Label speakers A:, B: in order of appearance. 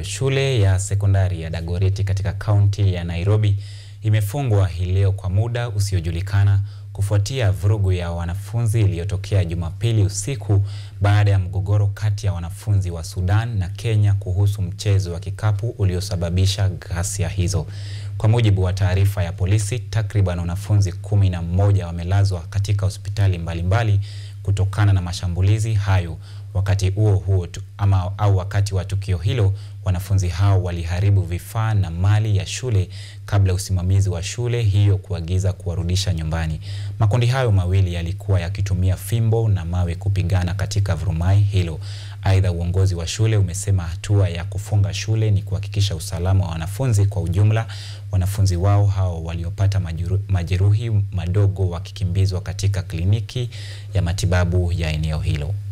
A: shule ya sekondari ya Dagoretti katika kaunti ya Nairobi imefungwa hii leo kwa muda usiojulikana kufuatia vurugu ya wanafunzi iliyotokea Jumapili usiku baada ya mgogoro kati ya wanafunzi wa Sudan na Kenya kuhusu mchezo wa kikapu uliosababisha ghasia hizo. Kwa mujibu wa taarifa ya polisi, takriban wanafunzi kumi na mmoja wamelazwa katika hospitali mbalimbali kutokana na mashambulizi hayo. Wakati huo huo tu, ama au wakati wa tukio hilo, wanafunzi hao waliharibu vifaa na mali ya shule kabla usimamizi wa shule hiyo kuagiza kuwarudisha nyumbani. Makundi hayo mawili yalikuwa yakitumia fimbo na mawe kupigana katika vurumai hilo. Aidha, uongozi wa shule umesema hatua ya kufunga shule ni kuhakikisha usalama wa wanafunzi kwa ujumla, wanafunzi wao hao waliopata majeruhi madogo wakikimbizwa katika kliniki ya matibabu ya eneo hilo.